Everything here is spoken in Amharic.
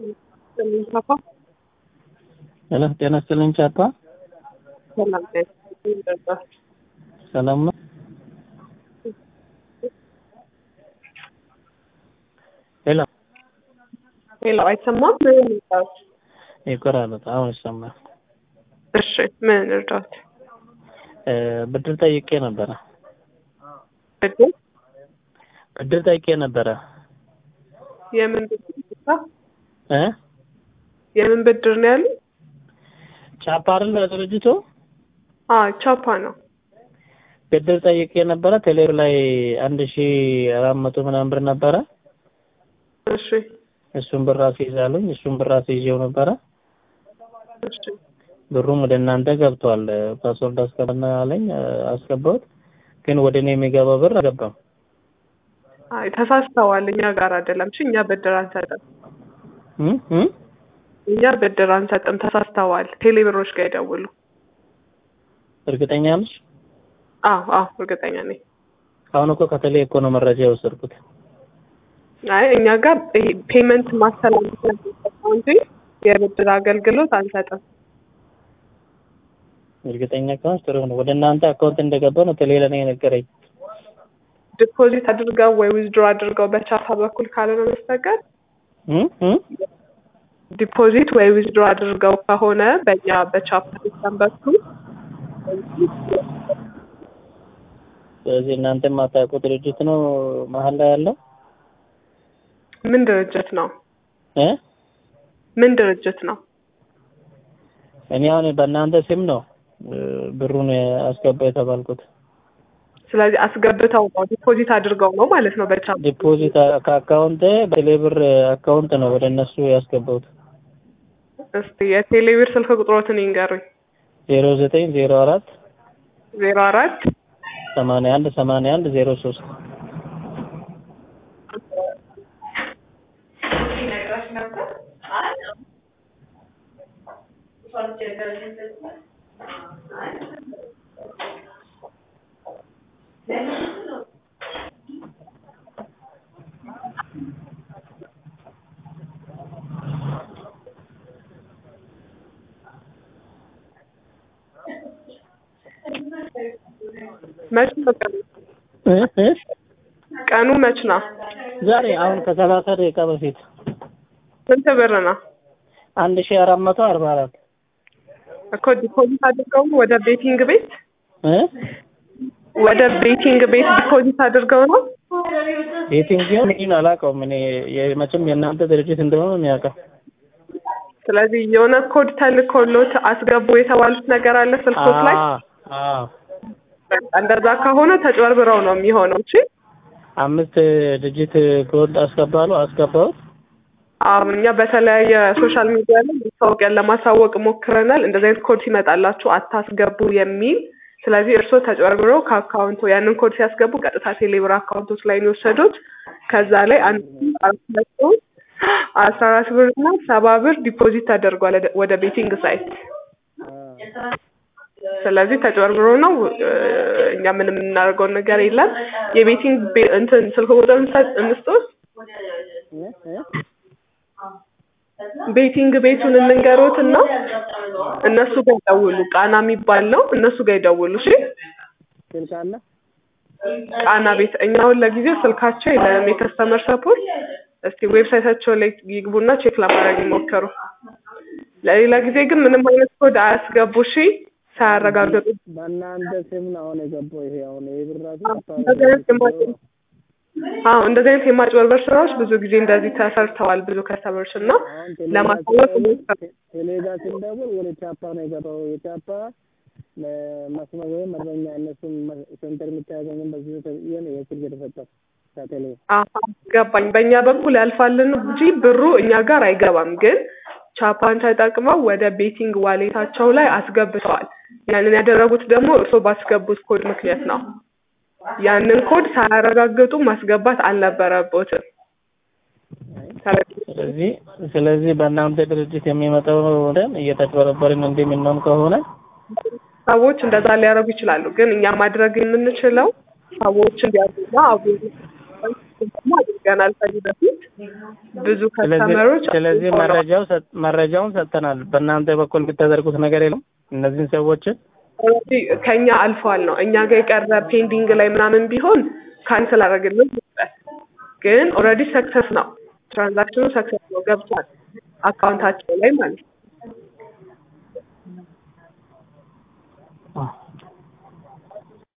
ፓፓ ሄሎ ጤና ይስጥልኝ ቻፓ ሰላም ነኝ። ሰላም ነው ሄሎ ሄሎ አይሰማም? ምን እርዳት? ይቆራረጥ አሁን ይሰማል እሺ ምን እርዳት? እ ብድር ጠይቄ ነበረ ብድር ብድር ጠይቄ ነበረ የምን ብድር እ የምን ብድር ነው ያሉ? ቻፓ አይደል ድርጅቱ አዎ ቻፓ ነው። ብድር ጠይቄ ነበረ ቴሌብር ላይ አንድ ሺ አራት መቶ ምናምን ብር ነበረ እሺ እሱን ብር አስይዛለኝ እሱን ብር አስይዤው ነበረ እሺ ብሩም ወደ እናንተ ገብቷል ፓስወርድ አስገባና አለኝ አስገባሁት ግን ወደ እኔ የሚገባው ብር አልገባም አይ ተሳስተዋል። እኛ ጋር አይደለም። እሺ እኛ ብድር አንሰጥም። እ እ እኛ ብድር አንሰጥም። ተሳስተዋል። ቴሌብሮች ጋር ይደውሉ። እርግጠኛ ነሽ? አዎ አዎ እርግጠኛ ነኝ። አሁን እኮ ከቴሌ እኮ ነው መረጃ የወሰድኩት። አይ እኛ ጋር ይሄ ፔመንት ማስተላለፍ ነው የሚሰጠው እንጂ የብድር አገልግሎት አንሰጥም። እርግጠኛ ከሆንሽ ጥሩ ነው። ወደ እናንተ አካውንት እንደገባ ነው ቴሌ ለኔ የነገረኝ። ዲፖዚት አድርገው ወይ ዊዝድሮ አድርገው በቻፓ በኩል ካልሆነ በስተቀር እ እ ዲፖዚት ወይ ዊዝድሮ አድርገው ከሆነ በእኛ በቻፓ ሲስተም በኩል ስለዚህ እናንተ የማታውቁ ድርጅት ነው መሀል ላይ ያለው ምን ድርጅት ነው? እ ምን ድርጅት ነው? እኔ አሁን በእናንተ ስም ነው እ ብሩን አስገባ የተባልኩት። ስለዚህ አስገብተው ነው ዲፖዚት አድርገው ነው ማለት ነው በቻፓ ዲፖዚት ከአካውንት በቴሌብር አካውንት ነው ወደ እነሱ ያስገባሁት። እስቲ የቴሌብር ስልክ ቁጥሮትን ይንገሩኝ። ዜሮ ዘጠኝ ዜሮ አራት ዜሮ አራት ሰማንያ አንድ ሰማንያ አንድ ዜሮ ሶስት መች ነው ቀኑ? እ እ ቀኑ መች ነው? ዛሬ አሁን ከሰላሳ ደቂቃ በፊት ስንት ብር ነው? አንድ ሺ አራት መቶ አርባ አራት እኮ ዲፖዚት አድርገው ነው ወደ ቤቲንግ ቤት እ ወደ ቤቲንግ ቤት ዲፖዚት አድርገው ነው? የትኛው ምን አላውቀውም እኔ የ- መቼም የእናንተ ድርጅት እንደሆነ ነው የሚያውቀው። ስለዚህ የሆነ ኮድ ተልኮሎት አስገቡ የተባሉት ነገር አለ ስልኮት ላይ አዎ አዎ በቃ እንደዛ ከሆነ ተጭበርብረው ነው የሚሆነው። እሺ አምስት ድርጅት ኮድ አስገባሉ አስገባሁት። አሁን እኛ በተለያየ ሶሻል ሚዲያ ላይ ማስታወቂያን ለማሳወቅ ሞክረናል። እንደዚህ አይነት ኮድ ሲመጣላችሁ አታስገቡ የሚል ስለዚህ እርስዎ ተጭበርብረው ከአካውንቶ ያንን ኮድ ሲያስገቡ ቀጥታ ቴሌብር አካውንቶች ላይ ነው የወሰዱት። ከዛ ላይ አንድ አራት መቶ አስራ አራት ብር እና ሰባ ብር ዲፖዚት ተደርጓል ወደ- ወደ ቤቲንግ ሳይት። ስለዚህ ተጭበርብሮ ነው እ፣ እኛ ምንም የምናደርገውን ነገር የለም። የቤቲንግ ቤ- እንትን ስልክ ቁጥር እንሰጥ- እንስጦት ቤቲንግ ቤቱን እንንገሮት እና እነሱ ጋር ይደውሉ። ቃና የሚባል ነው። እነሱ ጋር ይደውሉ። እሺ ስልክ አለ ቃና ቤት እኛ አሁን ለጊዜው ስልካቸው የለንም የከስተመር ሰፖርት። እስቲ ዌብሳይታቸው ላይ ይግቡና ቼክ ለማድረግ ይሞክሩ። ለሌላ ጊዜ ግን ምንም አይነት ኮድ አያስገቡ። እሺ ሳያረጋግጡ በእናንተ ስም ነው አሁን የገባው ይሄ አሁን ይሄ ብር ራሱ እንደዚህ አይነት የማ- አዎ እንደዚህ አይነት የማጭበርበር ስራዎች ብዙ ጊዜ እንደዚህ ተሰርተዋል። ብዙ ከስተመሮች እና ለማሳወቅ ሞክሩ። ቴሌጋ ስንደውል ወደ ቻፓ ነው የገባው። የቻፓ መስመር ወይም መደበኛ እነሱን ሴንተር የምታያገኝም በዚህ ተብዬ ነው የስልክ የተሰጠው ከቴሌ አሀ ገባኝ። በእኛ በኩል ያልፋልን እንጂ ብሩ እኛ ጋር አይገባም። ግን ቻፓን ተጠቅመው ወደ ቤቲንግ ዋሌታቸው ላይ አስገብተዋል። ያንን ያደረጉት ደግሞ እርስዎ ባስገቡት ኮድ ምክንያት ነው። ያንን ኮድ ሳያረጋግጡ ማስገባት አልነበረቦትም። ስለዚህ ስለዚህ በእናንተ ድርጅት የሚመጣው ደም እየተጭበረበርን እንደምንሆን ከሆነ ሰዎች እንደዛ ሊያደርጉ ይችላሉ። ግን እኛ ማድረግ የምንችለው ሰዎች እንዲያዙና አቡ ደግሞ አድርገናል ከዚህ በፊት ብዙ ስለዚህ ከስተመሮች ስለዚህ መረጃው ሰጥ- መረጃውን ሰጥተናል። በእናንተ በኩል የምታደርጉት ነገር የለም እነዚህን ሰዎችን ኦልሬዲ ከኛ አልፏል ነው እኛ ጋር የቀረ ፔንዲንግ ላይ ምናምን ቢሆን ካንስል አደረግልን ነበር። ግን ኦልሬዲ ሰክሰስ ነው ትራንዛክሽኑ ሰክሰስ ነው ገብቷል አካውንታቸው ላይ ማለት ነው።